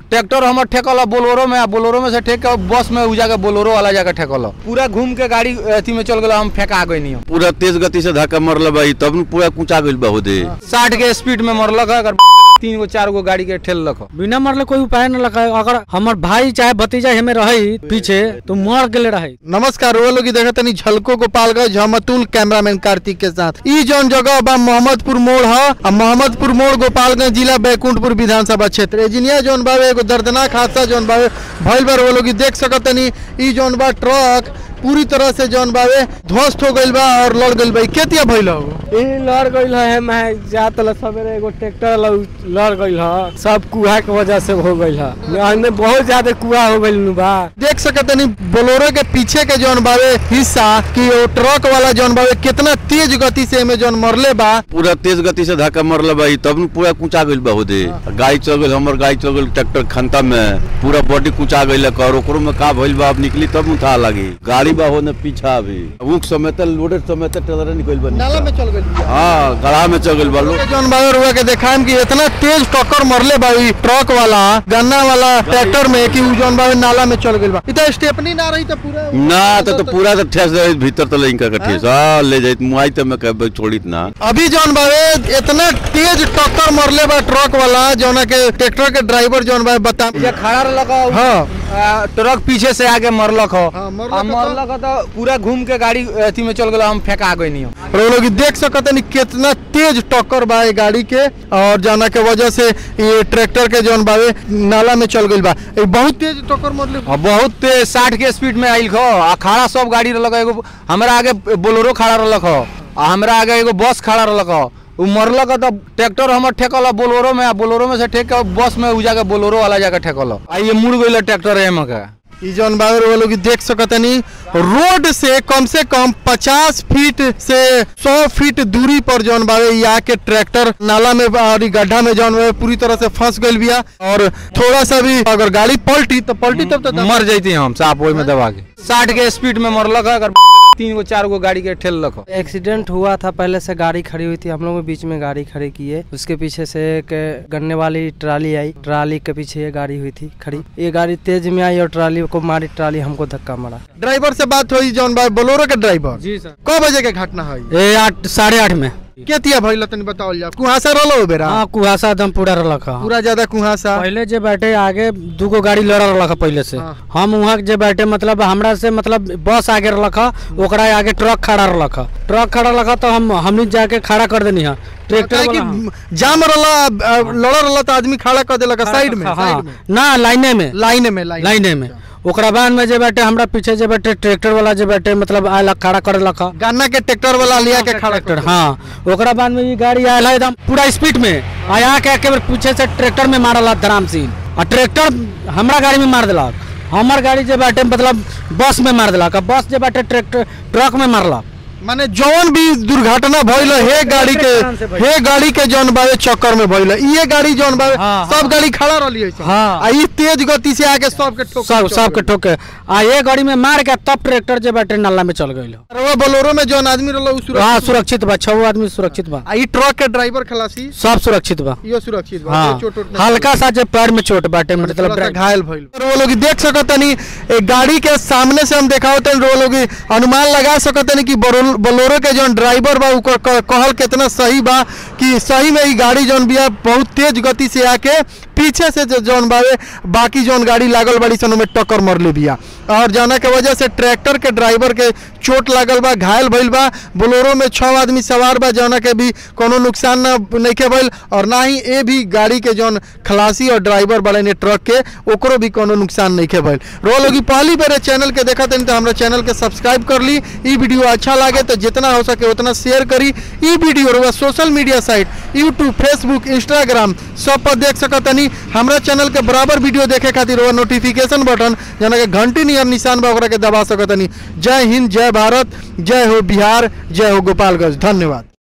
Tractor हमर ठेकल Bolero में आ बोलोरो में से ठेक के बस में उ जाके बोलोरो वाला जाके ठेकल पूरा घूम के गाड़ी अथी में चल गया हम फेंका गई नहीं पूरा तेज गति से धक्का मरल भाई तब न पूरा कुचा गइल बा होदे साठ के स्पीड में मरलक है, अगर तीन गो चार गो गाड़ी के ठेल लख बिना मरले कोई उपाय न लगा अगर हमर भाई चाहे भतीजा हमें रही पीछे तो मर गेले रही नमस्कार वो लोग देखा तनी झलको गोपालगंज हम अतुल कैमरामैन कार्तिक के साथ ई जौन जगह बा मोहम्मदपुर मोड़ ह आ मोहम्मदपुर मोड़ गोपालगंज जिला बैकुंठपुर विधानसभा क्षेत्र एजिनिया जौन बावे एगो दर्दनाक हादसा जौन बावे भइल बार वो लोग देख सकत तनी ई जौन बा ट्रक पूरी तरह से जौन बावे ध्वस्त हो गइल बा और लड़ गइल बा ई केतिया भइल हो ई लड़ गइल है मैं जात ल सवेरे एगो ट्रैक्टर लड़ गइल है सब कुहा के वजह से हो गइल है में बहुत ज्यादा कुहा हो गइल नु बा देख सकत तनी बोलोरो के पीछे के जौन बावे हिस्सा कि वो ट्रक वाला जौन बावे कितना तेज गति से एमे जौन मरले बा पूरा तेज गति से धक्का मरल भाई तब न पूरा कुचा गइल बा होदे गाड़ी चल गइल हमर गाड़ी चल गइल ट्रैक्टर खंता में पूरा बॉडी कुचा गइल और ओकरो में का भइल बा अब निकली तब न था लगी गाड़ी बा होने पीछा अभी ऊख समेत लोडेड समेत ट्रेलर निकल बा नाला में चल गइल हाँ गड़ा में चल गइल बा लोग जौन बावे रुआ के देखाम कि इतना तेज टक्कर मरले बा ई ट्रक वाला गन्ना वाला ट्रैक्टर में कि उ जौन बावे नाला में चल गइल बा ई तो स्टेपनी ना रही तो पूरा ना तो, तो पूरा तो ठेस जाई भीतर तो लइका का ठेस हां ले जाई मुआई तो मैं कह छोड़ीत ना अभी जौन बावे इतना तेज टक्कर मरले बा ट्रक वाला जौना के ट्रैक्टर के ड्राइवर जौन बावे बता ये खड़ा लगा हाँ ट्रक पीछे से आगे मरलक हो हाँ, मरलक आ, हो तो- मरलक हो तो पूरा घूम के गाड़ी अथी में चल गया हम फेंका गई नहीं और वो लोग ई देख सकत नहीं कितना तेज टक्कर बा ये गाड़ी के और जाना के वजह से ये ट्रैक्टर के जौन बावे नाला में चल गइल बा ई बहुत तेज टक्कर मरले और बहुत तेज साठ के स्पीड में आइल खो आ खड़ा सब गाड़ी रहलक एगो हमरा आगे बोलोरो खड़ा रहलक हो आ हमरा आगे एगो बस खड़ा रहलक हो उ मरलक हो तो ट्रैक्टर हमर ठेकल बोलोरो में आ बोलोरो में से ठेक के बस में उ जाके बोलोरो वाला जाके ठेकल आ ये मुड़ गइल ट्रैक्टर एम के ई जौन बावे वो लोग ई देख सकतनी रोड से कम से कम 50 फीट से 100 फीट दूरी पर जौन बावे ई आके ट्रैक्टर नाला में बा और ई गड्ढा में जौन बावे पूरी तरह से फंस गइल बिया और थोड़ा सा भी अगर गाड़ी पलटी तो पलटी तब तो मर जैती हम साफ ओहि में दबा के साठ के स्पीड में मरलक है अगर तीन गो चार गो गाड़ी के ठेल लख एक्सीडेंट हुआ था पहले से गाड़ी खड़ी हुई थी हम लोग बीच में गाड़ी खड़ी किए उसके पीछे से एक गन्ने वाली ट्राली आई ट्राली के पीछे ये गाड़ी हुई थी खड़ी ये गाड़ी तेज में आई और ट्राली को मारी ट्राली हमको धक्का मारा ड्राइवर से बात हुई जौन बावे बोलोरो के ड्राइवर जी सर क बजे के घटना है ये आठ साढ़े आठ में केतिया भइल तनी बताओल जा कुहासा रहलो बेरा हाँ कुहासा एकदम पूरा रखा पूरा ज्यादा कुहासा पहले जे बैठे आगे दूगो गाड़ी लड़ रहा पहले से हाँ। हम वहाँ जे बैठे मतलब हमरा से मतलब बस आगे रखा ओकरा आगे ट्रक खड़ा रखा ट्रक खड़ा रखा तो हम हमनी जाके खड़ा कर देनी है ट्रैक्टर काहे वाला, हाँ। कि जाम रहला अ, लड़ रहला तो आदमी खड़ा कर देलक साइड में हाँ, साइड में ना लाइने में लाइन में लाइन लाइने में ओकरा बाद में जे बैठे हमरा पीछे जे बैठे ट्रैक्टर वाला जे बैठे मतलब आयल खड़ा कर लखा गन्ना के ट्रैक्टर वाला लिया के खड़ा ट्रैक्टर हाँ ओकरा बाद में ये गाड़ी आयल है एकदम पूरा स्पीड में आया के एके बेर पीछे से ट्रैक्टर में मारल धराम सिंह और ट्रैक्टर हमरा गाड़ी में मार दिलक हमर गाड़ी जे बैठे मतलब बस में मार दिलक और बस जे बैठे ट्रैक्टर ट्रक में मारलक माने जौन भी दुर्घटना भइल हे गाड़ी के हे गाड़ी के जौन बावे चक्कर में भइल ये गाड़ी जौन बावे हाँ, सब गाड़ी खड़ा रहली है हाँ। आ ई तेज गति से आके सबके ठोक सब सबके ठोके आ ये गाड़ी में मार के तब ट्रैक्टर जे बैठे नाला में चल गइल वो बोलेरो में जौन आदमी रहल उ सुरक्षित हाँ सुरक्षित बा छह आदमी सुरक्षित बा आ ई ट्रक के ड्राइवर खलासी सब सुरक्षित बा यो सुरक्षित बा हाँ कोई चोट उट नहीं हल्का सा जे पैर में चोट बाटे थोड़ा सा मतलब घायल भइल और वो लोग देख सकतनी एक गाड़ी के सामने से हम देखावतन वो लोग अनुमान लगा सकतनी कि बोरो- बोलेरो के जौन ड्राइवर बा ओकर क- कहल कितना सही बा कि सही में ई गाड़ी जौन बिया बहुत तेज गति से आके पीछे से जो जौन बावे बाकी जौन गाड़ी लागल बड़ी सन में टक्कर मरले बिया और जाना के वजह से ट्रैक्टर के ड्राइवर के चोट लागल बा घायल भइल बा बोलेरो में छह आदमी सवार बा जौना के भी कोनो नुकसान ना नइखे भइल और ना ही ए भी गाड़ी के जौन खलासी और ड्राइवर बड़े ने ट्रक के ओकरो भी कोनो नुकसान नइखे भइल रो लोगी पहली बार चैनल के देखत हन तो हमरा चैनल के सब्सक्राइब कर ली ई वीडियो अच्छा लागे तो जितना हो सके उतना शेयर करी ई वीडियो रउआ social media site YouTube Facebook Instagram सब पर देख सकत हनी हमरा चैनल के बराबर वीडियो देखे खातिर रउआ नोटिफिकेशन बटन जना के घंटी नियर निशान बा ओकरा के दबा सकत हनी जय हिंद जय भारत जय हो बिहार जय हो गोपालगंज धन्यवाद